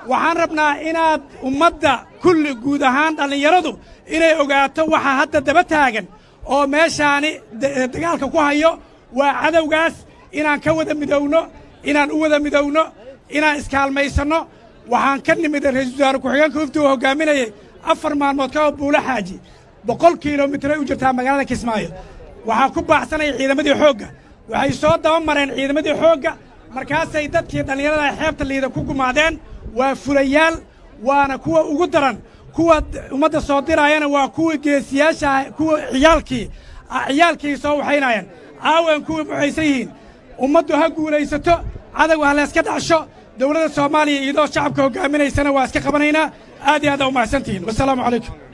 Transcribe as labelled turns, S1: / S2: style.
S1: waxaan rabnaa inaad ummadda kulli guud ahaan dhallinyaradu inay ogaato waxa hadda daba taagan oo meeshaani dagaalka ku hayo waa cadowgaas inaan ka wada midowno inaan u wada midowno inaan iskaalmaysanno waxaan ka nimid ra'iisul wasaare ku-xigeenka hufti uu hoggaaminayey afar maalmood ka hor buulo xaaji boqol kilomitray u jirtaa magaalada kismaayo waxaa ku baacsanaya ciidamadii xoogga waxay soo daba mareen ciidamadii xoogga markaasay dadkii dhallinyarada xeebta liida ku gumaadeen waa fulayaal waana kuwa ugu daran kuwa ummadda soo diraayana waa kuwii geesiyaasha kuwa ciyaalkii ciyaalkii soo waxaynaayeen aawen kuwii buxaysan yihiin ummaddu ha guulaysato cadowga ha layska dhacsho dowladda soomaaliya iyadoo shacabka hoggaaminaysana waa iska qabanaynaa aad iyo aad aa u mahadsantihiin wasalaamu calaykum